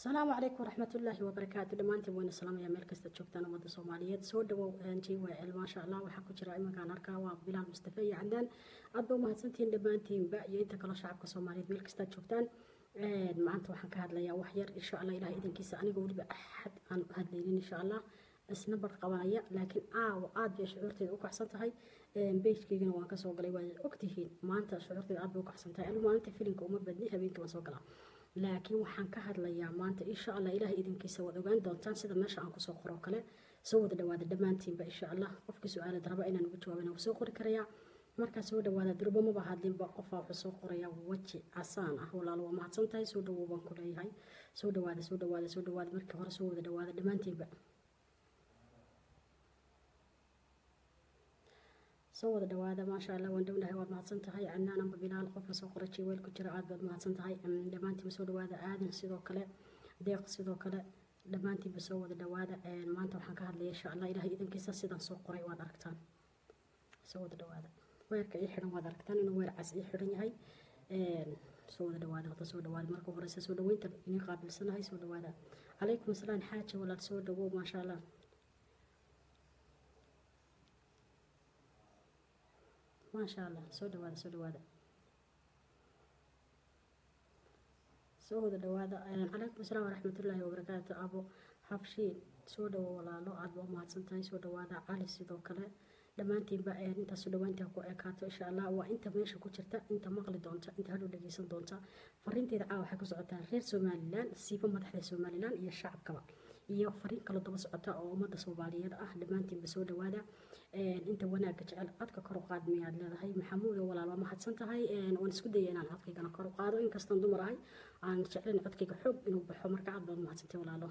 asalaamu calaykum waraxmatullaahi wabarakaatu dhammaantiin wayna salaamaya meel kasta joogtaan ummadda soomaaliyeed soo dhawow j w l maasha allah waxaa ku jira iminkaan arkaa waa bilaal mustafe iyo cadaan aad ba umahadsantihiin dhammaantiinba iyo inta kaloo shacabka soomaaliyeed meel kastaad joogtaan maanta waxaan ka hadlayaa wax yar insha allah ilaah idankiisa aniga weliba axad aan hadlaynin insha allah isna bar qabanaya laakiin aawo aad bay shucuurteeda u kacsan tahay beyjkeygana waan kasoo galay waa ogtihiin maanta shucuurteeda aad bay u kacsan tahay anigu maalinta filimka uma badni habeenkii waan soo galaa laakiin waxaan ka hadlayaa maanta insha allah ilaah idinkiisa waad ogaan doontaan sida meesha aan kusoo qoro kale soo wada dhawaada dhammaantiinba insha allah qofkii su-aalad raba inaan uga jawaabana waa soo qori karayaa markaa soo dhawaada durbo maba hadlinba qofaa wuxuu soo qorayaa weji casaan ah walaalo waa mahadsan tahay soo dhawow baan ku leeyahay soo dhawaada soo dhawaada soo dhawaada markii hore soo wada dhawaada dhammaantiinba soo wada dhawaada maasha allah waan dhownahay waad mahadsan tahay canaan amba bilaal qofka soo qoray jiweel ku jira aad baad mahadsan tahay dhammaantiinba soo dhawaada aadan sidoo kale deeq sidoo kale dhammaantiinba soo wada dhawaada maanta waxaan ka hadlaya insha allah ilahay idankiisa sidaan soo qoray waad aragtaan soo wada dhawaada weerka ii xidhan waad aragtaan inuu weer cas ii xidhan yahay soo wada dhawaada hadda soo dhawaada marka horeysa soo dhaweynta inii qaabilsanahay soo dhawaada calaykum asalaam xaaja walaal soo dhawow maasha allah maasha allah soo dhawaada soo dhawaada soo wada dhawaada calaykum asalaam waraxmatullaahi wabarakaatu abo habshiin soo dhawo walaalo aad baa umahadsan tahay soo dhawaada cali sidoo kale dhammaantiinba intaasu dhawaantaa ku ekaato insha allah waa inta meesha ku jirta inta maqli doonta inta hadhow dhageysan doonta fariinteeda caawa waxay ku socotaa reer somalilan siiba madaxda somalilan iyo shacabkaba iyo fariin kala daba socota oo ummadda soomaaliyeed ah dhammaantiinba soo dhawaada inta wanaagga jecel codka kor u qaad miyaad leedahay maxamuud oo walaal waa mahadsan tahay waan isku daya inaan codkaygana kor u qaado inkastaan dumar ahay aan jeclayn codkayga xoog inuu baxo marka aad baad mahadsantay walaalo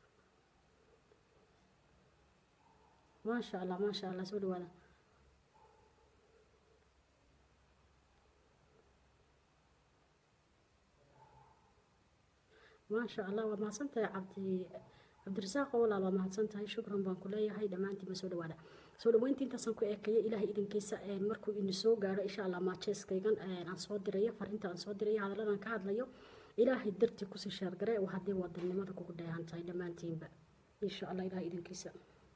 maasha allah maasha allah soo dhawaada maasha allah waad mahadsan tahay cabdi cabdirasaaq oo walaal waa mahadsan tahay shukran baan ku leeyahay dhammaantiinba soo dhawaada soo dhaweynta intaasaan ku ekeeyay ilaahay idinkiisa markuu ini soo gaaro insha allah maajeeskaygan aan soo dirayo fariinta aan soo dirayo hadalladan ka hadlayo ilaahay dartii kusii sheergare haddii wadannimada kugu dheehan tahay dhammaantiinba insha allah ilaahay idinkiisa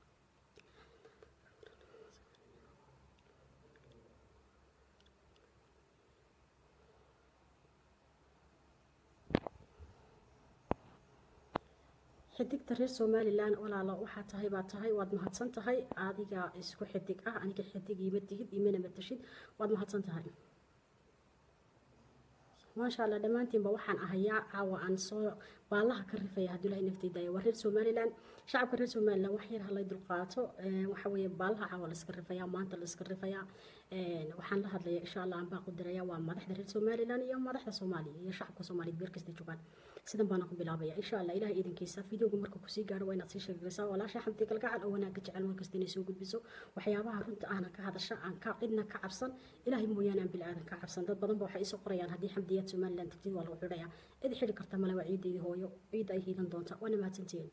xidigta reer somalilan walaalo waxaa tahay baa tahay waad mahadsan tahay adiga isku xidig ah aniga xidig ima tihid imana matashid waad mahadsan tahay maasha allah dhammaantiinba waxaan ahayaa caawa aan soo baalaha ka rifaya hadduu ilahay nafteydaaya waa reer somalilan shacabka reer somalilan wax yar halay dulqaato waxa weeye baalaha caawa layska rifayaa maanta layska rifayaa waxaan la hadlaya insha allah aan baa qudiraya waa madaxda reer somalilan iyo madaxda soomaaliya iyo shacabka soomaaliyeed beer kasta joogaan sidan baana ku bilaabaya insha allah ilaah idinkiisa fideoga marka kusii gaaro waa inaad sii sheegaysaa walaasha xamdi galgacal oo wanaagga jecel markasta inay soo gudbiso waxyaabaha runta ahna ka hadasha aan ka cidna ka cabsan ilaahay mooyaane aan bilaadan ka cabsan dad badan ba waxay isoo qorayaan haddii xamdiyaad somalilan tagtid waa lagu xidhayaa cid xidhi karta male waa ciideydii hooyo ciid ay hiilan doonta waana mahadsantihiin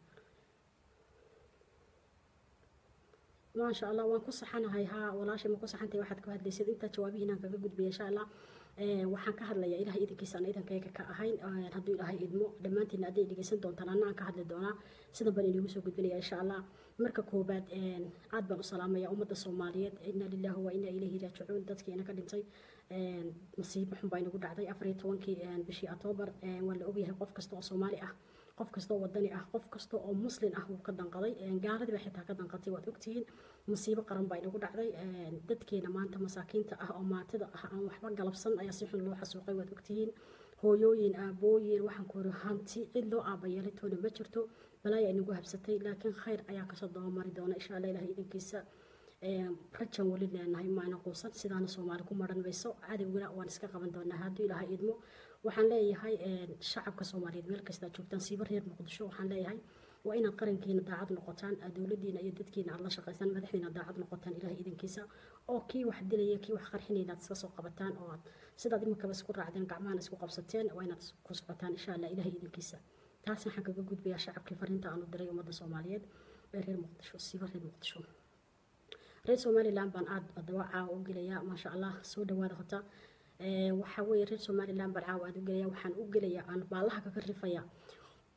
maasha allah waan ku saxanahay haa walaashay ma ku saxantahay waxaad ku hadlaysid intaa jawaabihiinaan kaga gudbiya insha allah waxaan ka hadlayaa ilahay idankiisa aan idankayga ka ahayn hadduu ilaahay idmo dhammaantiina hadday dhegeysan doontaan anna aan ka hadli doonaa sidan baan inigu soo gudbinaya insha allah marka koobaad aad baan u salaamaya ummadda soomaaliyeed inaa lillahi wa inaa ilayhi raajicuun dadkii ina ka dhintay masiibo xun baa inagu dhacday afar iyo tobankii bishii octoobar waa la ogyahay qof kasta oo soomaali ah qof kasta oo wadani ah qof kasta oo muslin ah wuu ka danqaday gaaladii baa xitaa ka danqatay waad ogtihiin masiibo qaran baa inagu dhacday dadkeena maanta masaakiinta ah oo maatida ah aan waxba galabsan ayaa si xun loo xasuuqay waad ogtihiin hooyooyin aabooyin waxaan ku iri hanti cid loo aabayeelay toona ma jirto balaaya inagu habsatay laakiin khayr ayaa kasoo dabamari doona insha allah ilahay idankiisa rajan weli leenahay maana quusan sidaana soomaali ku maran mayso cadowgana waan iska qaban doonaa hadduu ilaahay idmo waxaan leeyahay shacabka soomaaliyeed meel kastaa joogtaan siiba reer muqdisho waxaan leeyahay waa inaad qarankiina daacad noqotaan dowladiina iyo dadkiina aad la shaqaysaan madaxdiina daacad noqotaan ilahay idankiisa oo kii wax dilaya kii wax qarxinayna aad iska soo qabataan oo aad sidaad iminkaba isku raacdeen gacmahana isku qabsateen waa inaad ku socotaan insha allah ilahay idankiisa taas waxaan kaga gudbayaa shacabkii fariinta aanu diray ummadda soomaaliyeed ee reer muqdisho siiba reer muqdisho reer somalilan baan aada adaba caawa u gelayaa maasha allah soo dhawaada hota waxaa weeye reer somalilan baan caawa aada u gelaya waxaan u gelayaa aan baalaha kaga rifayaa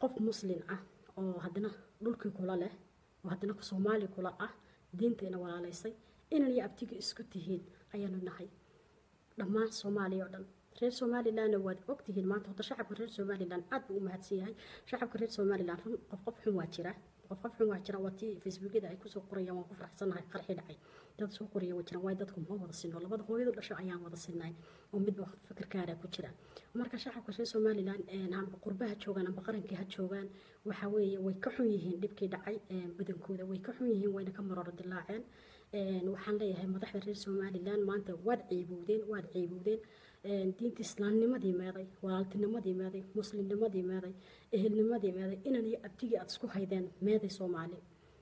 qof muslin ah oo haddana dhulkii kula leh oo haddana soomaali kula ah diinteena walaalaysay inan iyo abtiga isku tihiin ayaanu nahay dhammaan soomaaliya oo dhan reer somalilandna waad ogtihiin maanta horta shacabka reer somaliland aad buu u mahadsan yahay shacabka reer somaliland run qof qof xun waa jira qof qof xun waa jira waa tii facebookyada ay kusoo qorayaan waan ku faraxsanahay qarxi dhacay dad soo qoraya waa jiraan waayo dadku ma wada sino labada hooyadu dhasho ayaan wada sinay oo midba fikirkaara ku jira marka shacabka reer somaliland amba qurbaha joogaan amba qarankii ha joogaan waxa weeye way ka xun yihiin dhibkii dhacay badankooda way ka xun yihiin wayna ka maroro dilaaceen waxaan leeyahay madaxda reer somaliland maanta waad ciibowdeen waad ciibowdeen diinta islaamnimadii meeday walaaltinimadii meeday muslimnimadii meeday ehelnimadii meeday inan iyo abtigii aada isku haydeen meeday soomaali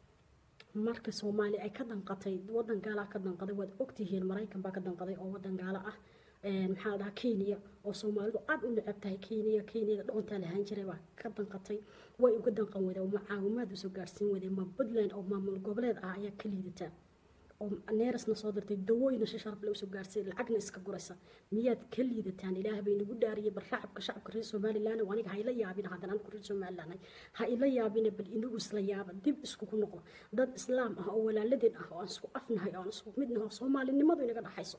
marka soomaali ay ka danqatay wadan gaala ka danqaday waad ogtihiin maraykan baa ka danqaday oo wadan gaalo ah maxaa la dhahaa kenya oo soomaalidu aada u necab tahay kenya kenyada dhoontaa lahaan jiray baa ka danqatay way uga danqan weyda oo macaawimaad usoo gaarsiin weyday ma puntland oo maamul goboleed ah ayaa ka liidataa oo neerasna soo dirtay dawooyina si sharaf le usoo gaarsay lacagna iska guraysa miyaad ka liidataan ilaah bay nagu dhaariyay bal shacabka shacabka reer somaliland oo aniga ha ila yaabina haddana anigu reer somaliland ha ila yaabina bal inagu isla yaaba dib iskugu noqda dad islaam ah oo walaaladeen ah oo aan isku afnahay oo aan isku midnahay oo soomaalinimadu inaga dhaxayso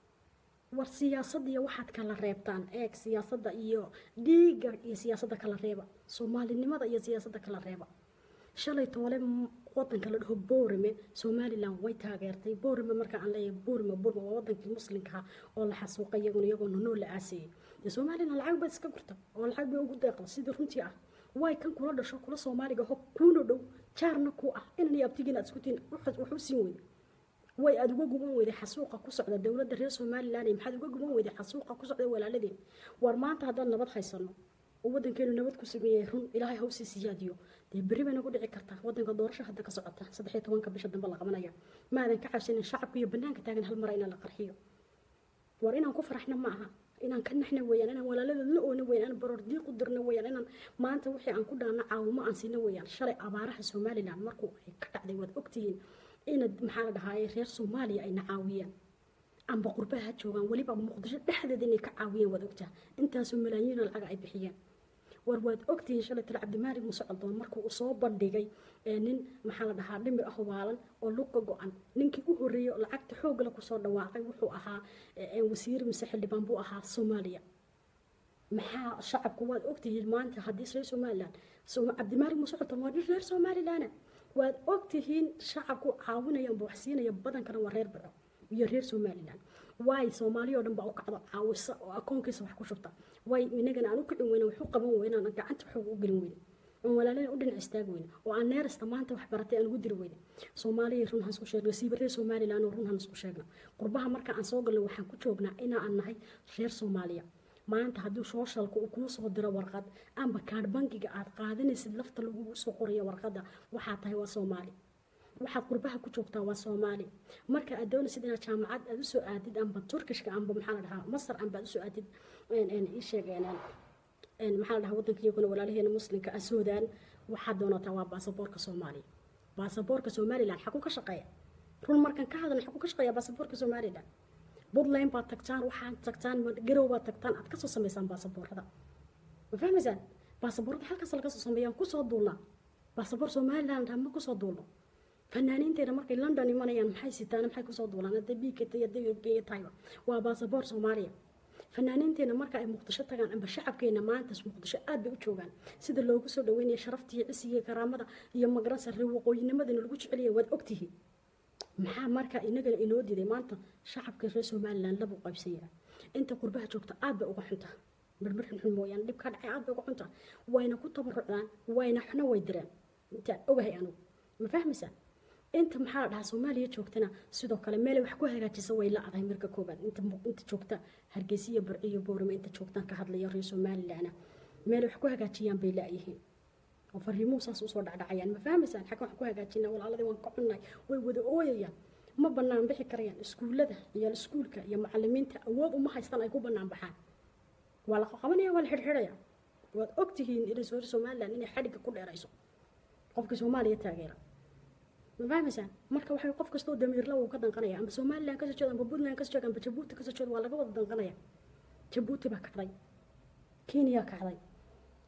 war siyaasadda iyo waxaad kala reebtaan eeg siyaasadda iyo dhiigga iyo siyaasadda kala reeba soomaalinimada iyo siyaasadda kala reeba shalay toole wadanka la dhaho boorame somaliland way taageertay boorame marka aan leeyahay boorame boorame waa wadankii muslimka oo la xasuuqay iyaguna iyagoona noo la aasayay dee somaliland lacag baad iska gurta oo lacag bay ugu deeqda sidii runtii ah way kan kula dhasho kula soomaaliga ho kuuna dhow jaarna ku ah inan iyo abtigiin aad isku tihiin waxu siin weyda way aada uga guban weyday xasuuqa ku socda dowladda reer somaliland maxaad uga guban weyday xasuuqa ku socda walaaladeen war maanta haddaan nabad haysano oo wadankeenu nabad ku sameeyay run ilaahay hawsii siyaadiyo dee berri bay nagu dhici kartaa wadanka doorasho hadda ka socota saddex iyo tobanka bisha dambe la qabanaya maadan ka cabsanin shacabka iyo banaanka taagan hal mara inaan la qarxiyo war inaan ku faraxna ma aha inaan ka naxna weeyaan inaan walaaladood la oona weeyaan inaan baroor diiq u dirna weeyaan inaan maanta wixii aan ku dhaana caawimo aan siina weeyaan shalay abaaraha somaliland markuu ay ka dhacday waad ogtihiin ina maxaa la dhahaaye reer soomaaliya ayna caawiyaan amba qurbaha joogaan weliba muqdisho dhexdeeda inay ka caawiyeen waad ogtaha intaasoo malaayiin lacaga ay bixiyeen war waad ogtihiin shalay tale cabdimaalig musocdoon markuu uu soo bandhigay nin maxaa la dhahaa dhimir ah waalan oo luqa go-an ninkii u horreeyey oo lacagta xoogala kusoo dhawaaqay wuxuu ahaa wasiir mise xildhibaan buu ahaa soomaaliya maxaa shacabku waad ogtihiin maanta haddii reer somaliland cabdimaalig musocdoon waa nin reer somaliland waad ogtihiin shacabku caawinayaan wax siinaya badankana waa reer baco iyo reer somaliland waay soomaaliya oo dhan baa u kacdo caawisa oo akoonkiisa wax ku shubta way inagana aan u kicin weyna wax u qaban weyna aan gacanta xoog u gelin weyna aan walaalina u dhinac istaagi weyna oo aan neerasta maanta wax baratay aan ugu diri weyna soomaaliya run han isku sheegno siiba reer somaliland oo run han isku sheegno qurbaha marka aan soo galno waxaan ku joognaa inaa aan nahay reer soomaaliya maanta haddii sooshalka uu kuu soo diro warqad amba kaadh bangiga aad qaadanaysid lafta lagugu soo qorayo warqadda waxaa tahay waa soomaali waxaad qurbaha ku joogtaa waa soomaali marka aad doonaysid inaad jaamacad aad usoo aadid amba turkishka amba maxaa la dhahaa masar amba aad usoo aadid isheeg maxaa la dhahaa wadanka iyaguna walaalaheena muslimka ah suudaan waxaad doonataa waa baasaboorka soomaaliya baasaboorka somaliland xaku ka shaqeeya run markan ka hadalna xaku ka shaqeeya baasaboorka somaliland buntland baad tagtaan waxaad tagtaan garow baad tagtaan aad kasoo samaysaan baasaboorada ma fahmaysaan baasaboorada halkaas laga soo sameeyaan kusoo duulnaa baasaboor somaliland ma kusoo duulno fanaaniinteena markay london imanayaan maxay sitaan maxay kusoo duulaan hadday biikata hadday europeya tahayba waa baasaboor soomaaliya fanaaniinteena marka ay muqdisho tagaan amba shacabkeena maanta muqdisho aad bay u joogaan sida loogu soo dhaweynaya sharafta iyo cisiga karaamada iyo magaransa reer waqooyinimadana lagu jecelaya waad ogtihiin maxaa marka inagana inoo diiday maanta shacabka reer somaliland labu qaybsanya inta qurbaha joogta aad bay uga xunta mirmir xunxun mooyaane dhib ka dhacay aad bay uga xunta wayna ku tabarucdaan wayna xuna way direen intaan ogahay anugu ma fahmaysaa inta maxaa la dhahaa soomaaliya joogtana sidoo kale meelay wax ku hagaajisa way la adahay marka koobaad inta inta joogta hargeysa iyo barci iyo boorame inta joogtaan ka hadlaya reer somalilandna meelay wax ku hagaajiyaan bay laayihiin oo fariimuhu saas usoo dhacdhacayaan ma fahmaysaan xaggan wax ku hagaajina walaaladii waan ka xunnahay way wada ooyayaan ma bannaan bixi karayaan iskuullada iyo iskuulka iyo macalimiinta awood uma haystaan ay ku bannaan baxaan waa la qabanaya waa la xidhxidhaya waad ogtihiin inay reer somaliland inay xadhigga ku dheerayso qofka soomaaliya taageera ma fahmaysaan marka waxay qof kastoo damiirla uu ka danqanaya amba somaliland kasoo jeeda amba puntland kasoo jeeda amba jabuuti kasoo jeeda waa laga wada danqanaya jabuuti baa kacday kenya kacday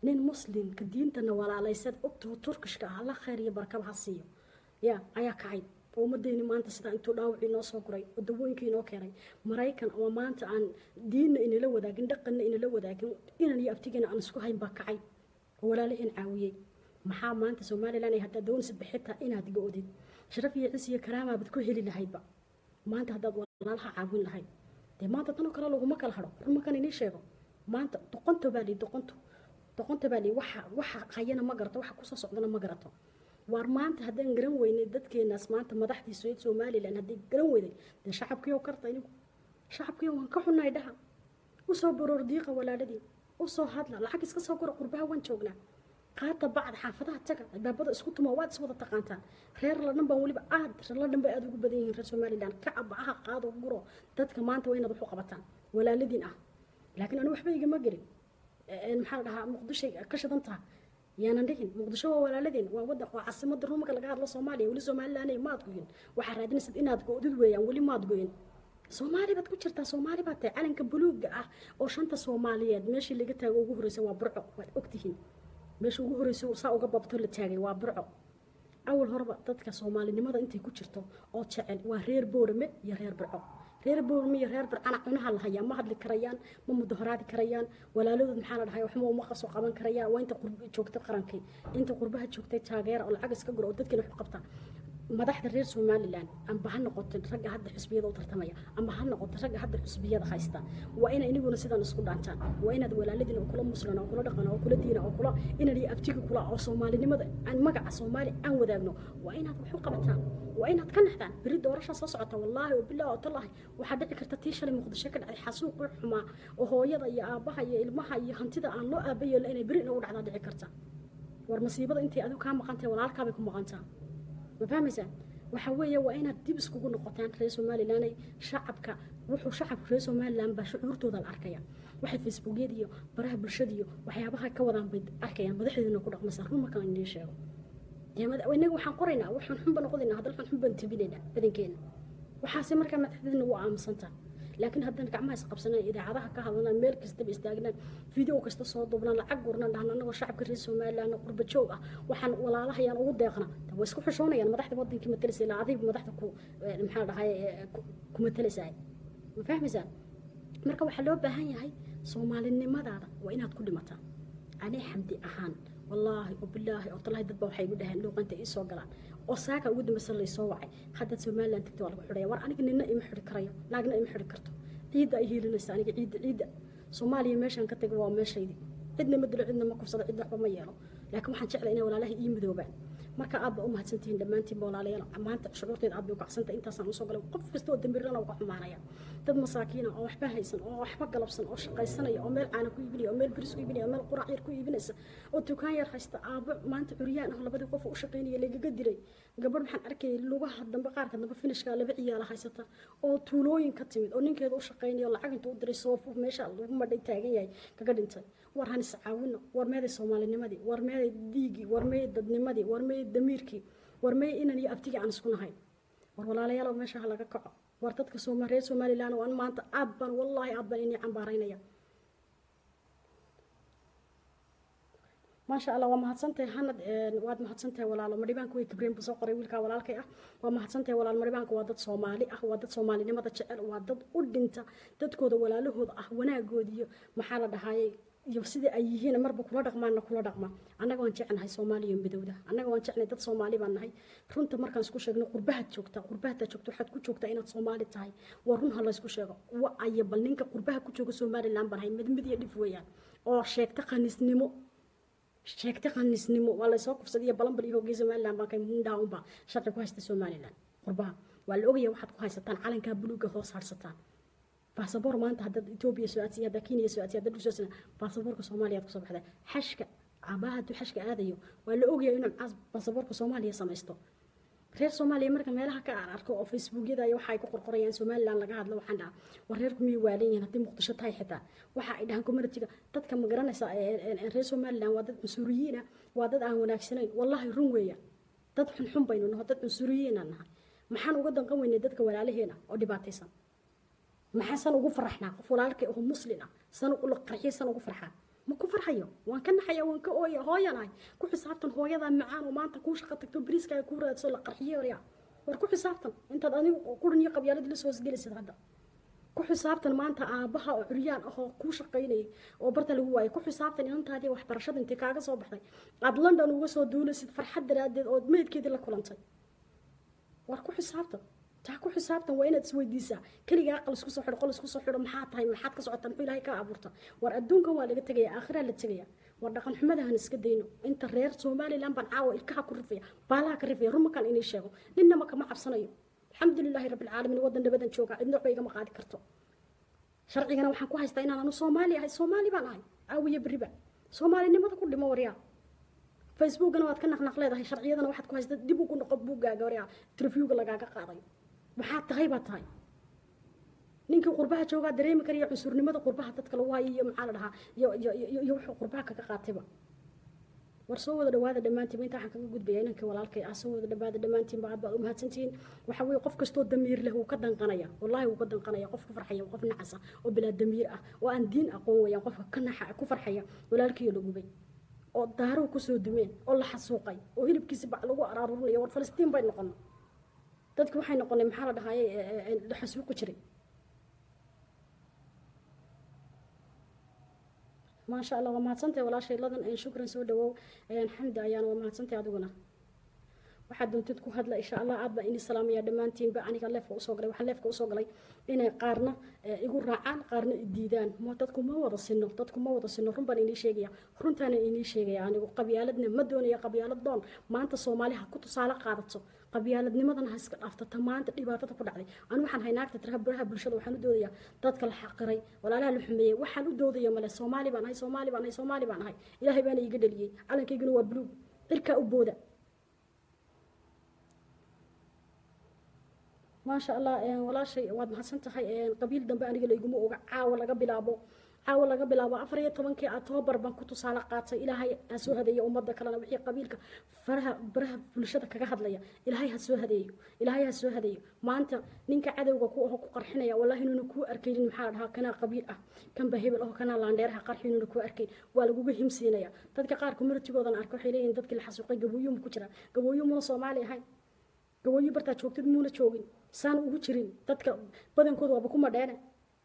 nin muslimka diintana walaalaysan ogtoo turkishka ah la khayr iyo barkaba ha siiyo ya ayaa kacay oo ummadeyni maanta sidaa intuu dhaawacii noo soo guray oo dawooyinkii inoo keenay maraykan oo maanta aan diinna inala wadaagin dhaqanna inala wadaagin inan iyo abtigina aan isku hayn baa kacay oo walaalaheen caawiyey maxaa maanta somalilan ay haddaad doonaysid bixitaa inaad go-did sharaf iyo cis iyo karaamaabad ku heli lahaydba maanta haddaad walaalaha caawin lahayd dee maanta tanoo kale laguma kala hado rumakan inii sheego maanta doqonto baa lii doqonto doqonto baa lii waxa waxa hayana ma garato waxa kusoo socdana ma garato waar maanta haddaan garan weynay dadkeenaas maanta madaxdii somalilan haddii garan weyday dee shacabkiioo karta inigu shacabkiiyo waan ka xunnahay dhaha usoo baroor diiqa walaaladii usoo hadla lacag iska soo gura qurbaha waan joognaa qaata bacd xaafadaha taga albaabada isku tuma waad is wada taqaantaan reer ladhan baan weliba aad reer ladhan bay aada ugu badan yihiin reer somalilan kaca bacaha qaado guro dadka maanta waa inaad wax u qabataan walaaladiin ah laakiin anu waxba igama gelin maxaa la dhahaa muqdishay ka shidan taha yaanan dhihin muqdisho waa walaaladeen waa wadan waa caasimada ruumka laga hadlo soomaaliya weli somalilan maad goyin waxaa raadinaysad inaad go-did weeyaan weli maad goyin soomaali baad ku jirtaa soomaali baad tahay calanka buluuga ah oo shanta soomaaliyeed meeshii laga taago ugu horeysa waa burco waad ogtihiin meesha ugu horeysa saa uga babto la taagay waa burco awal horeba dadka soomaalinimada intay ku jirto oo jecel waa reer boorame iyo reer burco reer boorame iyo reer burcana cunaha la hayaa ma hadli karayaan ma mudahoraadi karayaan walaaladood maxaa la dhahay waxma uma qasoo qaban karayaan waa inta joogta qarankii inta qurbaha joogtay taageera oo lacag iska guro oo dadkiina wax u qabta madaxda reer somalilan amba ha noqoto ragga hadda xusbiyada u tartamaya amba ha noqoto ragga hadda xusbiyada haysta waa ina iniguna sidan isku dhaantaan waa inaad walaaladiina oo kula muslan oo kula dhaqan oo kula diina oo kula inan iyo abtiga kula oo soomaalinimada aan magaca soomaali aan wadaagno waa inaad wax u qabataan waa inaad ka naxdaan beri doorasha soo socota wallaahi oo bilah oo tallahi waxaa dhici karta tii shalay muqdisho ka dhacday xasuuqii xumaa oo hooyada iyo aabbaha iyo ilmaha iyo hantida aan loo aabayeelna inay beri inagu dhacdaa dhici karta war masiibada intay adigu kaa maqantahay walaalkaabay ku maqantaa ma fahmaysaan waxa weeye waa inaad dib iskugu noqotaan reer somalilanay shacabka wuxuu shacabka reer somalilan baa shucuurtooda la arkaya waxay facebookyada iyo baraha bulshada iyo waxyaabaha ka wadaan bay arkayaan madaxdeeduna ku dhaqmaysaa run markaan idiin sheego inaga waxaan qoraynaa waxaan xunba noqodaynaa haddana waxaan xunban tabinaynaa badankeena waxaase markaa madaxdeedna waa aamusantaa laakiin haddana gacmaha isqabsanaan idaacadaha ka hadlanaan meel kastaba istaagnaan video kasta soo duubnaan lacag gurnaan dhahna anagoo shacabka reer somalilan qurba joog ah waxaan walaalahayaan ugu deeqna waa isku xishoonayaan madaxda wadankii matalaysa ilaa adiga madaxda ku maxaa dhahay ku matalaysaa ma fahmaysaan marka waxaa loo baahan yahay soomaalinimadaada waa inaad ku dhimataa ani xamdi ahaan wallaahi oo bilaahi oo talaahi dadba waxay igu dhaheen luuqanta ii soo galaan oo saaka ugu dambeysa laysoo wacay haddaad somalilan tagta waa lagu xidhaya war aniga nina ima xidhi karayo naagna ima xidhi karto ciidda ay hiilinaysa aniga ciidda ciidda soomaaliya meeshaan ka taga waa meeshaydi cidna ma dilo cidna ma kufsado cidna waxba ma yeelo laakiin waxaan jeclay inay walaalaha ii midoobaan marka aad ba u mahadsantihiin dhammaantiinba walaalayaal maanta shucuurteeda aad bay u kacsantay intaasaan usoo galay qof kasta oo dambirana uga xumaanaya dad masaakiina oo waxba haysan oo waxba galabsan oo shaqaysanaya oo meel caana ku iibinaya oo meel biris ku iibinaya oo meel qurac yar ku iibinaysa oo dukaan yar haysta aabo maanta curyaan ah labadii qof u shaqaynaya lagaga dilay gabadh waxaan arkayay lugaha dambe qaarka dambe finishka laba ciyaala haysata oo tuulooyin ka timid oo ninkeeda u shaqaynaya lacag intuu u diray soofu meesha lagu madhay taagan yahay kaga dhintay war han iscaawino war meeday soomaalinimadii war meeday diigii war meeday dadnimadii war meeday damiirkii war meeday inan iyo abtigii aan isku nahayn war walaalayaal meesha ha laga kaco war dadka sooma reer somalilan oo an maanta aad baan wallaahi aad baan inii cambaaraynaya maasha allah waa mahadsantahay hanad waad mahadsantahay walaalo madhibaanka way kibreen buu soo qoray wiilkaa walaalkay ah waa mahadsantahay walaalo madhibaanka waa dad soomaali ah waa dad soomaalinimada jecel waa dad u dhinta dadkooda walaalahooda ah wanaagood iyo maxaa la dhahaayey iyo sidai ay yihiin marba kula dhaqmaana kula dhaqma annaga waan jecelnahay soomaaliya midowda annaga waan jecelnahay dad soomaali baan nahay runta markaan isku sheegno qurbahaad joogtaa qurbahaad joogta waxaad ku joogtaa inaad soomaali tahay waa run ha laysku sheego wa aya bal ninka qurbaha ku jooga somaliland baan nahay mid mid iyo dhif weeyaan oo sheegta khaniisnimo sheegta khaniisnimo waa laysoo kufsaday iyo balanbal iyo hoogay somaliland baan kay mundhaa unba sharci ku haysta somaliland qurbaha waa la ogaya waxaad ku haysataan calankaa buluuga hoos harsataan baasaboor maanta haddaad etoobiya soo aadsiya haddaa kenya soo aadsiya haddaad dhul soo aadsiya baasaboorka soomaaliya aad kusoo baxdaa xashka cabaha hadduu xashka aadayo waa la ogaya inuu baasaboorka soomaaliya samaysto reer soomaaliya marka meelaha ka aan arko oo facebookyada iyo waxa ay ku qorqorayaan somaliland laga hadlo waxaan dhahaa war reerku miyay waalan yihiin haddii muqdisho tahay xitaa waxa ay dhahaan communitiga dadka ma garanaysa reer somaliland waa dad cunsuriyiin ah waa dad aan wanaagsanayn wallahi run weeya dad xunxun baynu naho dad cunsuriyiin aan nahay maxaan uga danqan weynay dadka walaalaheena oo dhibaataysan maxaa san ugu faraxnaa qof walaalkay oo muslin ah san ula qarxiy san ugu farxaa ma ku farxayo waan ka naxaya waan ka ooya hooyanahay ku xisaabtan hooyadaa macaan oo maanta kuu shaqo tagto bariiskaaga kuu raadso la qarxiyo waryaa war ku xisaabtan intaad adigu quran iyo qabyaalad la soo hosgelisid hadda ku xisaabtan maanta aabaha oo curyaan ah oo kuu shaqaynayay oo barta lagu waayay ku xisaabtan inantaadii waxbarashada intay kaaga soo baxday aad london uga soo duulaysid farxad daraadeed oo meydkeedii la kulantay war ku xisaabtan taa ku xisaabtan waa inaad isweydiisaa keligaa aqal isku soo xidho qol isku soo xidho maxaa tahay maxaad ka socota muxuu ilaahay kaa abuurta war adduunkan waa laga tegaya aakhiraa la tegaya war dhaqan xumadahan iska dayno inta reer somaliland baan caawa ilkaha ku rifaya baalaha ka rifaya rumakan inay sheego ninnama kama cabsanayo alxamdulilaahi rabbi alcaalamiin waddan nabadan jooga cidna waxba igama qaadi karto sharcigana waxaan ku haystaa inaan anu soomaali ahay soomaali baan ahay caawiya beriba soomaalinimada ku dhimo waryaa facebookana waad ka naqnaq leedahay sharciyadana waxaad ku haystaa dib ugu noqo buuggaaga waryaa interviewga lagaaga qaaday maxaad tahay baad tahay ninkii qurbaha joogaa dareemi karaya cunsurnimada qurbaha dadka lagu hayo iyo maxaa la dhahaa iyo iyo iyo wuxuu qurbaha kaga qaatayba war soo wada dhawaada dhammaantiinba intaa waxaan kaga gudbaya inankii walaalkay ah soo wada dhawaada dhammaantiinba aad baad u mahadsantihiin waxa weeye qof kastoo damiir leh wuu ka danqanaya wallaahi wuu ka danqanaya qof ku farxaya qof nacasa oo bilaa damiir ah oo aan diin aqoon wayaan qofka ka naxa ku farxaya walaalkiiyo la gubay oo daaruhu kusoo dumeen oo la xasuuqay oo hilibkiisi bac lagu araarurinaya war falastiin bay noqono dadki waxay noqonay maxaa la dhahaye la xasuuqi jiray maasha allah waa mahadsantahay walaashay ladan shukran soo dhawow xamdi ayaana waa mahadsantahay adiguna waxaad doontid ku hadla insha allah aad baan ini salaamaya dhammaantiinba aniga leefka usoo galay waxaa leefka usoo galay inay qaarna igu raacaan qaarna i diidaan ma dadku ma wada sino dadku ma wada sino run baan inii sheegaya runtaana inii sheegaya anigu qabyaaladna ma doonaya qabyaalad doon maanta soomaali ha ku tusaale qaadato qabyaaladnimadana ha iska dhaaftata maanta dhibaatada ku dhacday anu waxaan hay naagta tiraha baraha bulshada waxaan u doodayaa dadka la xaqiray walaalaha la xumeeyey waxaan u doodaya male soomaali baan ahay soomaali baan ahay soomaali baan ahay ilaahay baana iiga dhaliyey calankayguna waa buluug cirkaa u booda maasha allah walaashay waad mahadsan tahay qabiil dambe aniga layguma oga caawa laga bilaabo caawa laga bilaabo afar iyo tobankii octoobar baan ku tusaale qaatay ilaahay ha soo hadeeyo ummadda kalena wixii qabiilka faraha baraha bulshada kaga hadlaya ilaahay ha soo hadeeyo ilaahay ha soo hadeeyo maanta ninka cadowga ku aho ku qarxinaya wallahi inuuna kuu arkaynin maxaa dhahaa kanaa qabiil ah kanba hebel aho kanaa laandheeraha qarxi inuuna kuu arkayn waa laguga himsiinaya dadka qaar communitigoodan arka waxay leeyihin dadkii la xasuuqay gabooyuuma ku jira gabooyu muna soomaali ahayn gabooyu bartaa joogtid muuna joogin saan ugu jirin dadka badankooda waaba kuma dheene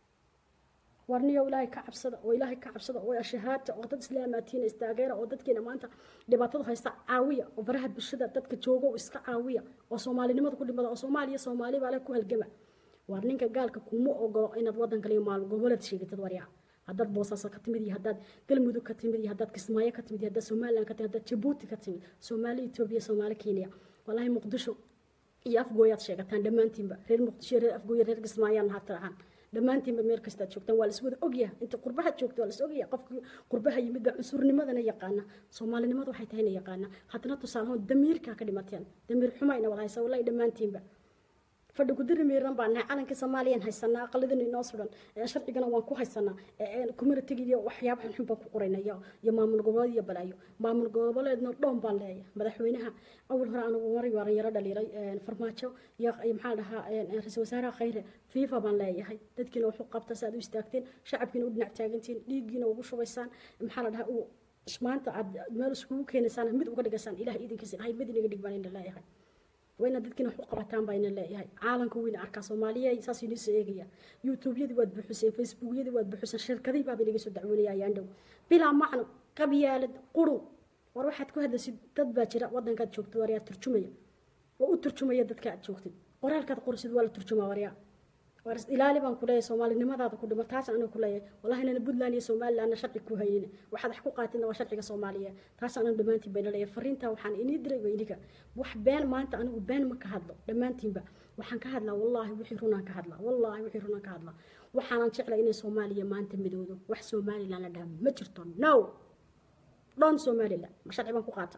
warniyo ilaahay ka cabsada oo ilaahay ka cabsada oo ashahaata oo dad islaamaatiina istaageera oo dadkeena maanta dhibaatadu haysta caawiya oo baraha bulshada dadka jooga oo iska caawiya oo soomaalinimada ku dhimada oo soomaaliya soomaali baa leh ku halgama war ninka gaalka kuma ogolo inaad wadan kale iyo maal goboleed sheegatid waryaa haddaad boosaaso ka timid iyo haddaad galmudug ka timid iyo haddaad kismaayo ka timid iyo haddaad somaliland ka timid haddaad jabuuti ka timid soomaali etoobiya soomaali kenya wallaahi muqdisho iyo afgooyaad sheegataan dhammaantiinba reer muqdisho reer afgooya reer kismaayaan ha tirahaan dhammaantiinba meel kastaad joogtaan waa laswada ogyaha inta qurbaha joogta waa las ogyaha qofkii qurbaha yimid baa cunsurnimadana yaqaana soomaalinimada waxay tahayna yaqaana haddana tusaalahoon damiirkaa ka dhimateen damiir xumayna wada haysa wallahi dhammaantiinba fadhi gudiri miiran baan nahay calankii soomaaliyaan haysanaa aqaladina inoo sudan sharcigana waan ku haysanaa communitiga iyo waxyaaba xunxun baan ku qorayna iyo iyo maamul goboleed iyo balaayo maamul goboleedna dhoon baan leeyahay madaxweynaha awal hore anigu maray waaran yaro dhaliilay farmaajo iyo maxaa dhahaa ra-iisul wasaaraha khayre fifa baan leeyahay dadkiina wuxuu qabta si aad u istaagteen shacabkiina u dhinac taagantiin dhiiggiina ugu shubaysaan maxaa la dhahaa maanta aad meel iskugu keenaysaan mid uga dhigaysaan ilaah idinkiisa ilahay mid inaga dhig baan ina leeyahay wayna dadkiina wax u qabataan baa ina leeyahay caalanka weyna arkaa soomaaliya saas inii soo eegaya youtubeyadii waad buuxiseen facebookyadii waad buuxiseen shirkadihii baaba inaga soo dacwoonaya ayaan dhow bilaa macno qabyaalad qurun war waxaad ku hadlaysid dad baa jira wadankaad joogtid waryaa turjumaya oo u turjumaya dadka aad joogtid qoraalkaad qorisid waa la turjumaa waryaa war ilaali baan ku leeyahay soomaalinimadaada ku dhimo taas aniga ku leeyahay wallahi nana puntland iyo somalilandna sharci ku haynin waxaad wax ku qaatidna waa sharciga soomaaliya taas aniga dhammaantiin bayna leeyahay fariintaa waxaan inii diray waa idinka wax been maanta anigu been ma ka hadlo dhammaantiinba waxaan ka hadlaa wallaahi wixii runaan ka hadlaa wallaahi wixii runaan ka hadlaa waxaanan jeclay inay soomaaliya maanta midoodo wax somaliland la dhaha ma jirto no dhan somaliland ma sharci baan ku qaata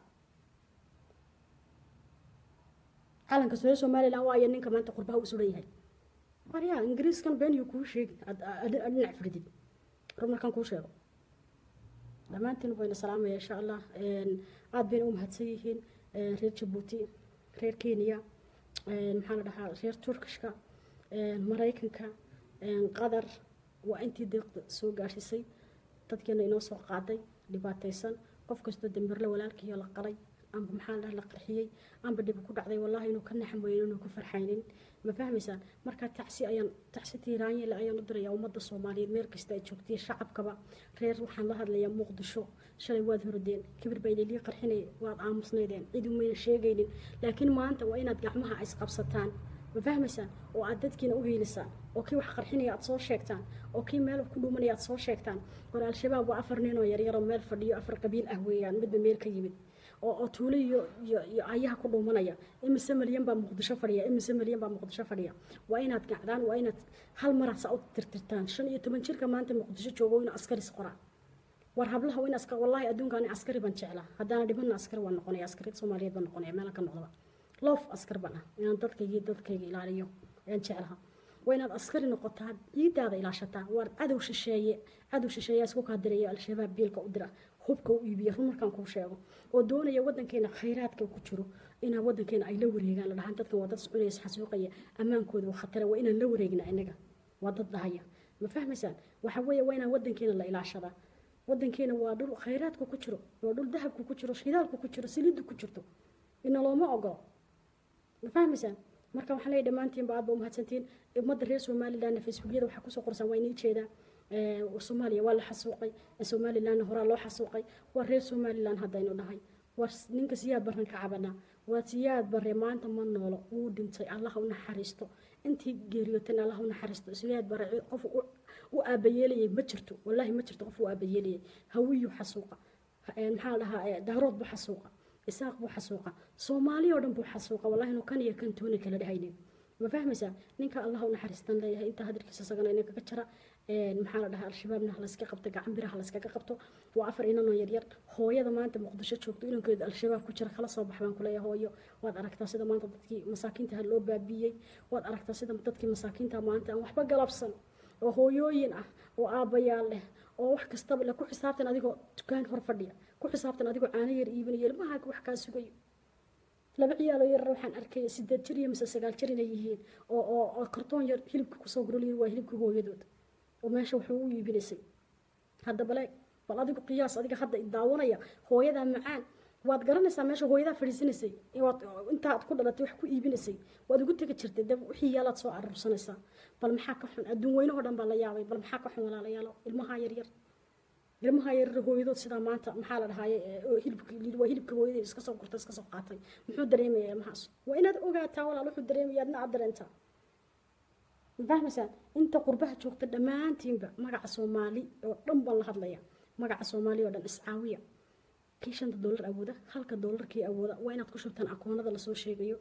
calanka sore somaliland waayo ninka maanta qurbaha u suran yahay waryaa ingiriiskan beenyu kuu sheegi dhinac firdid rub markaan kuu sheego dhammaantiin wayna salaamaya insha allah aada bayna u mahadsan yihiin reer jabuuti reer kenya maxaa la dhahaa reer turkishka maraykanka qatar waa intii deeqda soo gaashisay dadkeena inoo soo qaaday dhibaataysan qof kastoo dambirle walaalkiiyo la qalay amba maxaa la la qarxiyey amba dhib ku dhacday wallaahi inuu ka naxan weynin inuu ku farxaynin ma fahmaysaan marka tacsi ayaan tacsi tiiraanyele ayaan u dirayaa ummadda soomaaliyeed meel kasta ay joogtay shacabkaba reer waxaan la hadlayaa muqdisho shalay waad horodeen kibir baa ililii qarxinaya waad aamusnaydeen cid umayna sheegaynin laakiin maanta waa inaad gacmaha isqabsataan ma fahmaysaan oo aad dadkiina u hiilisaan oo kii wax qarxinaya aad soo sheegtaan oo kii meel ku dhuumanaya aad soo sheegtaan war al-shabaab waa afar nin oo yaryaroo meel fadhiyo afar qabiil ah weeyaan midba meel ka yimid oo oo tuulo iyo iyo iyo ayaha ku dhuumanaya imise malyan baa muqdisho fadhiya imise malyan baa muqdisho fadhiya waa inaad gacdaan waa inaad hal mar saa u tirtirtaan shan iyo toban jirka maanta muqdisho joogo inuu askaris qoraa war hablaha waa in askar wallaahi adduunkaan askari baan jeclaa haddaana dhibana askari waan noqonaya askariyad soomaaliyeed baan noqonaya meelan ka noqdaba loof askar baan ah inaan dadkayga dadkayga ilaaliyo ayaan jeclaha waa inaad askari noqotaa ciidaada ilaashataa waar cadow shisheeye cadow shisheeyaa isku kaadiraya al-shabaab biilka u dira hubka u iibiya run markaan kuu sheego oo doonaya wadankeena khayraadka ku jiro inaa wadankeena ay la wareegaan la dhahaan dadkan waa dad cunaya isxasuuqaya ammaankooda waa khatara waa inaan la wareegna inaga waa dad dhahaya ma fahmaysaan waxa weeye waa inaan wadankeena la ilaashadaa wadankeena waa dhul khayraadka ku jiro waa dhul dahabka ku jiro shidaalka ku jiro saliidda ku jirto ina looma ogolo ma fahmaysaan marka waxaan leeyahay dhammaantiinba aad ba umahadsantiin ummadda reer somalilandna facebookyada waxaa kusoo qorsan waa inii jeedaa soomaaliya waa la xasuuqay somalilandna horaa loo xasuuqay waa reer somaliland haddaynu dhahay waa ninka siyaad barran ka cabanaa waa siyaad barre maanta ma noolo wuu dhintay allah u naxariisto intii geeriyootan allah u naxariisto siyaad barre qof u aabayeelayay ma jirto wallaahi ma jirto qof u aabayeelayay hawiyu xasuuqa maxaa la dhahaa daarood buu xasuuqa isaaq buu xasuuqa soomaali oo dhan buu xasuuqa wallahi inuu kan iyo kan toona kala dhahaynin ma fahmaysaa ninka allah u naxariistan leeyahay intaa hadalkiisa isagana inay kaga jira maxaa la dhahaa al-shabaabna halayska qabto gacan biraha halayskaga qabto waa afar inanoo yaryar hooyada maanta muqdisho joogto inankeeda al-shabaab ku jira kala soo bax baan kuleeyahay hooyo waad aragtaa sida maanta dadkii masaakiinta loo baabiiyey waad aragtaa sida dadkii masaakiinta maanta aan waxba galabsan oo hooyooyin ah oo aabbayaal leh oo wax kastaba le ku xisaabtan adigoo dukaan hor fadhiya ku xisaabtan adigoo caano yar iibinaya ilmahaaga wax kaa sugayo laba ciyaaloo yarar waxaan arkaya sideed jir iyo mise sagaal jir inay yihiin oo oo oo kartoon yar hilibka kusoo guroliyin waa hilibka hooyadood oo meesha wuxuu u iibinaysay hadda bale bal adigu qiyaas adiga hadda daawanaya hooyadaa macaan waad garanaysaa meesha hooyadaa fadhiisanaysay waad intaad ku dhalatay wax ku iibinaysay waad ugu tegi jirtay dab wixii yaalaad soo aruursanaysaa bal maxaa ka xun adduun weynahoo dhan baa la yaabay bal maxaa ka xun walaalayaalo ilmaha yaryar ilmaha yaryar hooyadood sidaa maanta maxaa la dhahaaye hilibka waa hilibka hooyadeed iska soo gurtay iska soo qaatay muxuu dareemaya ilmahaas waa inaad ogaataa walaal wuxuu dareemaya adna aad dareentaa ma fahmaysaan inta qurbaha joogta dhammaantiinba magaca soomaali oo dhan baan la hadlaya magaca soomaali oo dhan iscaawiya kii shanta doolar awooda halka doolarkii awooda waa inaad ku shubtaan akoonada lasoo sheegayo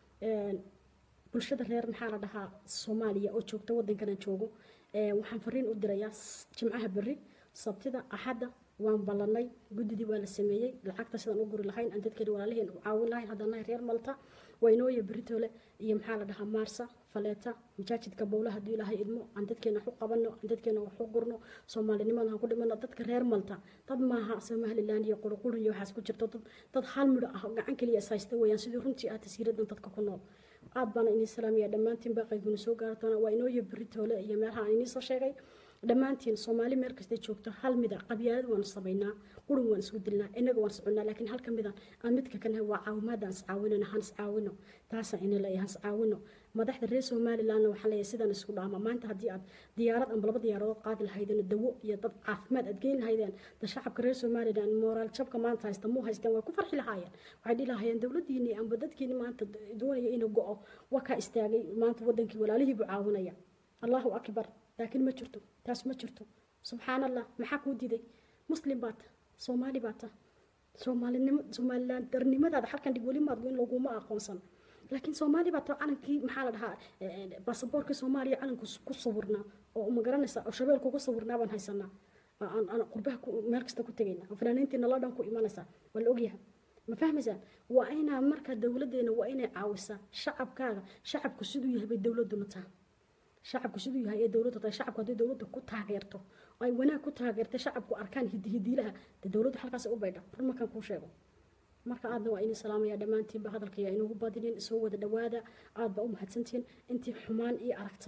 bulshada reer maxaa la dhahaa soomaaliya oo joogta wadankanan joogo waxaan fariin u dirayaa jimcaha berri sabtida axadda waan ballanay guddidii waa la sameeyey lacagta sidaan u guri lahayn aan dadkeeni walaalaheen u caawin lahayn haddana reer malta waynooya beritoole iyo maxaa la dhahaa maarsa faleeta majaajidka bowla haddii ilaahay idmo aan dadkeena wax u qabanno aan dadkeena wax u gurno soomaalinimada aan ku dhimano dadka reer malta dad maaha somaliland iyo qurqurun iyo waxaas ku jirto dad dad hal midho ah gacan keliya is haysta weeyaan sidii runtii ah tasiiradan dadka ku nool aad baana inii salaamaya dhammaantiin baa qaybguna soo gaari doona waa inooya beritoole iyo meelaha aan inii soo sheegay dhammaantiin soomaali meel kastay joogto hal mida qabyaalad waan samaynaa qurun waan isku dilnaa inaga waan soconnaa laakiin halka mida aan midka ka nahay waa caawimaada aan iscaawinano han iscaawino taasaan ina leeyahay han iscaawino madaxda reer somalilandna waxaan leeyahay sidaan isku dhaama maanta haddii aad diyaarad amba laba diyaaradood qaadi lahaydeen dawo iyo dad caafimaad aad geyn lahaydeen da shacabka reer somaliland moraal jabka maanta haysta muu haysteen way ku farxi lahaayeen waxay dhihi lahaayeen dowladiini amba dadkiini maanta doonaya inuu go-o wakaa istaagay maanta wadankii walaalihiibu caawinaya allahu akbar laakiin ma jirto taas ma jirto subxaan allah maxaa kuu diiday muslim baata soomaali baata soomaalinimo somaliland darnimadaada halkan dhig weli maadgu in laguma aqoonsan laakiin soomaali baata calankii maxaa la dhahaa baasaboorkii soomaaliya calanku ku sawirnaa oo ma garanaysa oo shabeelku ku sawirnaa baan haysanaa aan qurbaha meel kasta ku tegayna oo fanaaniintiina la dhan ku imanaysaa waa la ogyahay ma fahmaysaan waa inaa marka dowladeena waa inay caawisaa shacabkaaga shacabku siduu yahay bay dowladuna taha shacabku siduu yahay ee dowladda tahay shacabku haddii dowladda ku taageerto ay wanaag ku taageertay shacabku arkaan hidihidiilaha dee dowladdu halkaas u baydha run markaan kuu sheego marka aadna waa inii salaamaya dhammaantiinba hadalkaya inugu badinin soo wada dhawaada aad baa u mahadsantihiin intii xumaan ii aragtay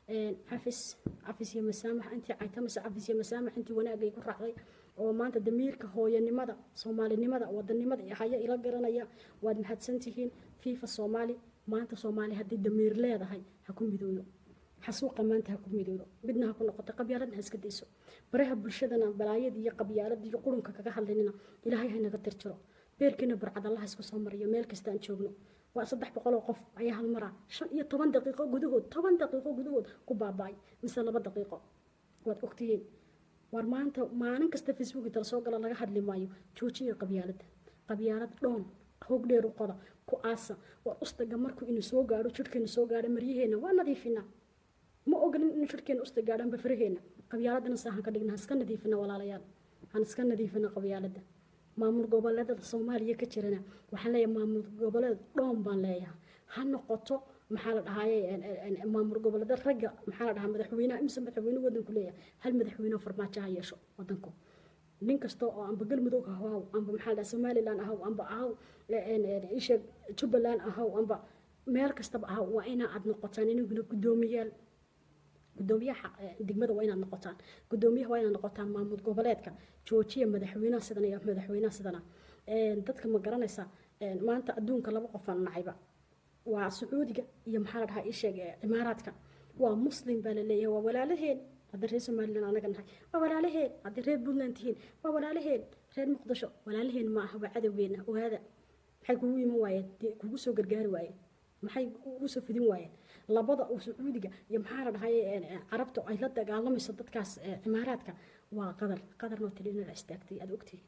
cafis cafis iyo masaamax intii caytamase cafis iyo masaamax intii wanaagay ku raacday oo maanta damiirka hooyanimada soomaalinimada wadanimada haya ila garanaya waad mahadsantihiin fifa soomaali maanta soomaali haddii damiir leedahay ha ku midoodo xasuuqa maanta ha ku midoodo midna ha ku noqoto qabyaaladna ha iska dayso baraha bulshadana balaayada iyo qabyaalada iyo qurunka kaga hadlinina ilaahay haynaga tirtiro beerkiina burcad allaha isku soo mariyo meel kasta aan joogno waa saddex boqoloo qof ayaa hal maraa shan iyo toban daqiiqo gudahood toban daqiiqo gudahood ku baaba'ay mise laba daqiiqo waad ogtihiin war maanta maalin kasta facebook inta lasoo galo laga hadli maayo joojiya qabyaalada qabyaalad dhoon hoog dheer u qoda ku aasa war ustaga markuu inu soo gaadho jidhkeenu soo gaadho maryaheena waa nadiifinaa ma ogolin inuu jidhkeena usta gaadhaanba faraheena qabyaaladana saahan ka dhigna iska nadiifina walaalayaal han iska nadiifina qabyaalada maamul goboleedada soomaaliya ka jirana waxaan leeyahay maamul goboleed dhoon baan leeyahay ha noqoto maxaa la dhahaye maamul goboleeda ragga maxaa la dhahaa madaxweynaha imise madaxweyne wadanku leeyahay hal madaxweyne farmaajo ha yeesho wadanku nin kasta oo amba galmudug ahaw amba maxaa la dhahaa somaliland ahaw amba ahaw isha jubbaland ahaw amba meel kastaba ahaw waa inaa aad noqotaan inaguna guddoomiyaal gudoomiyaha degmada waa inaad noqotaan gudoomiyaha waa inaad noqotaan maamul goboleedka joojiya madaxweynaha sidan iyo madaxweynaha sidana dadka ma garanaysa maanta adduunka laba qofaan nacayba waa sacuudiga iyo maxaa la dhahaa isheeg cimaaraadka waa muslim baa la leeyahay waa walaalaheen haddii reer somaliland anaga nahay waa walaalaheen haddii reer puntland tihiin waa walaalaheen reer muqdisho walaalaheen ma aha waa cadowgeena ogaada maxay kugu iman waayeen kugu soo gargaari waayeen maxay ugu soo fidin waayeen labada uu sacuudiga iyo maxaa la dhahay carabta ay la dagaalamayso dadkaas cimaaraadka waa qadar qadarnoo tilinala istaagtay aad ogtihi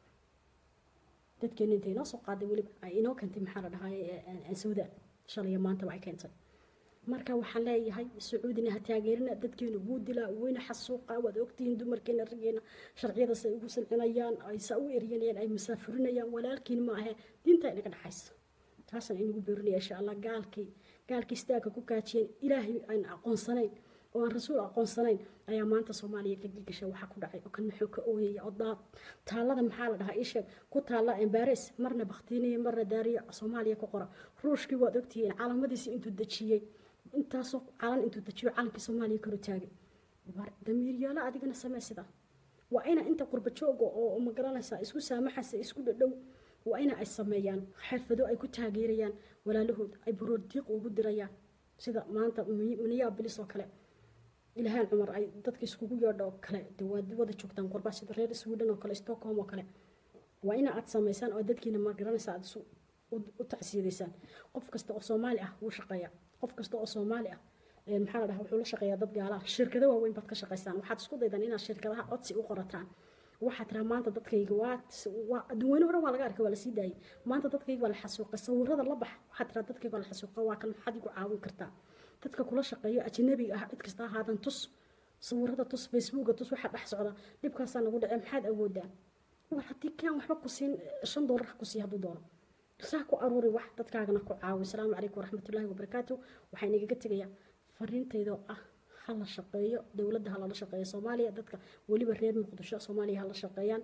dadkeena intay inoo soo qaaday weliba ay inoo keentay maxaa la dhahay sawdaan shalaya maantaba ay keentay marka waxaan leeyahay sacuudina ha taageerina dadkeena wuu dilaa weyna xasuuqa waad ogtihiin dumarkeena raggeena sharciyadaas ay ugu sancinayaan ay saa u eryanayaan ay masaafurinayaan walaalkiin ma ahe diinta inaga dhexaysa taasaan inagu beerinaya insha allah gaalkii gaalkii istaagka ku kaajiyeen ilaahay aan aqoonsanayn oo aan rasuul aqoonsanayn ayaa maanta soomaaliya ka gilgasha waxaa ku dhacay oo kan muxuu ka ooyaya oo daad taallada maxaa la dhahaa isheeg ku taalla embares marna baktiiniya marna daariya soomaaliya ku qora ruushkii waad ogtihiin calaamadiisii intuu dejiyey intaasoo calan intuu dejiyo calankii soomaaliya kor taagay damiiryaalo adigana samee sida waa ina inta qurba jooga oo ma garanaysaa isku saamaxaysa isku dhadhow waa ina ay sameeyaan xirfado ay ku taageerayaan walaalahood ay buroodiiq ugu dirayaan sida maanta minneapolis oo kale ilhaan cumar ay dadka iskugu yeedho oo kale de waad wada joogtaan qurba sida reer sweden oo kale stockholm oo kale waa ina aad samaysaan oo dadkiina ma garanaysa aad isu u tacsiidaysaan qof kasta oo soomaali ah wuu shaqeeyaa qof kasta oo soomaali ah maxaa la dhahaa wuxuu la shaqeeyaa dad gaalaha shirkado waaweyn baad ka shaqaysaan waxaad isku daydaan inaad shirkadaha codsi u qorataan waxaa tiraa maanta dadkayga waa adduunweyne hore waa laga arkay waa lasii daayay maanta dadkayga waa la xasuuqay sawirada la bax waxaa tiraa dadkayga waa la xasuuqay waa kan maxaad igu caawin kartaa dadka kula shaqeeyo ajnabiga ah cid kasta ahaadan tus sawirada tus facebooka tus waxaa dhex socda dhibkaasaa nagu dhacay maxaad awoodaa war haddii kaan waxba ku siin shan doolar ku sii hadduu doono saa ku aruuri wax dadkaagana ku caawi asalaamu calaykum waraxmatullaahi wabarakaatu waxaa inagaga tegayaa fariintaydoo ah hala shaqeeyo dowladda halala shaqeeyo soomaaliya dadka weliba reer muqdisho soomaaliya hala shaqeeyaan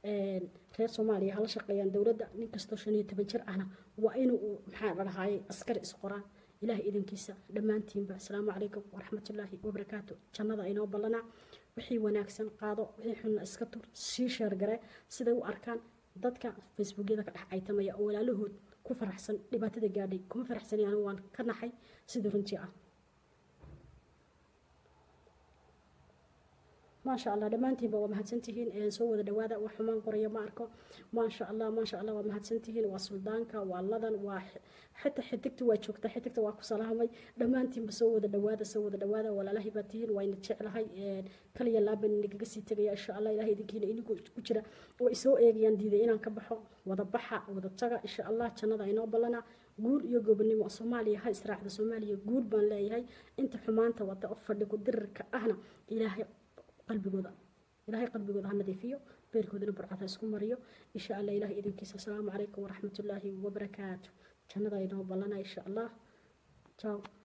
reer soomaaliya hala shaqeeyaan dowladda nin kastoo shan iyo toban jir ahna waa inuu maxaa la dhahaaye askari isqoraan ilaah idankiisa dhammaantiinba asalaamu calaykum waraxmatullaahi wabarakaatu jannada inoo ballanaa wixii wanaagsan qaado wixii xunna iska tur sii sheergare siday u arkaan dadka facebookyada ka dhex caytamaya oo walaalahood ku faraxsan dhibaatada gaadhay kuma faraxsani anigu waan ka naxay sidii runtii ah maasha allah dhammaantiinba waa mahadsantihiin soo wada dhawaada wax xumaan qoraya ma arko maasha allah maasha allah waa mahadsantihiin waa suldaanka waa ladan waa xita xidigta waa joogta xidigta waa ku salaamay dhammaantiinba soo wada dhawaada soo wada dhawaada walaalahay baa tihiin waa ina jeclahay kaliya laaban inagaga sii tegaya insha allah ilahay idinkiina inigu ku jira way isoo eegayaan diiday inaan ka baxo wada baxa wada taga insha allah jannada inoo ballana guul iyo gobonimo soomaaliya ha israacda soomaaliya guul baan leeyahay inta xumaanta wada oo fadhigu dirirka ahna ilaahay qalbigooda ilaahay qalbigooda ha nadiifiyo beerkoodana burcad ha isku mariyo insha allah ilahay idinkiisa asalaamu calaykum waraxmatullaahi wabarakaatu jannada inoo ballana insha allah ciao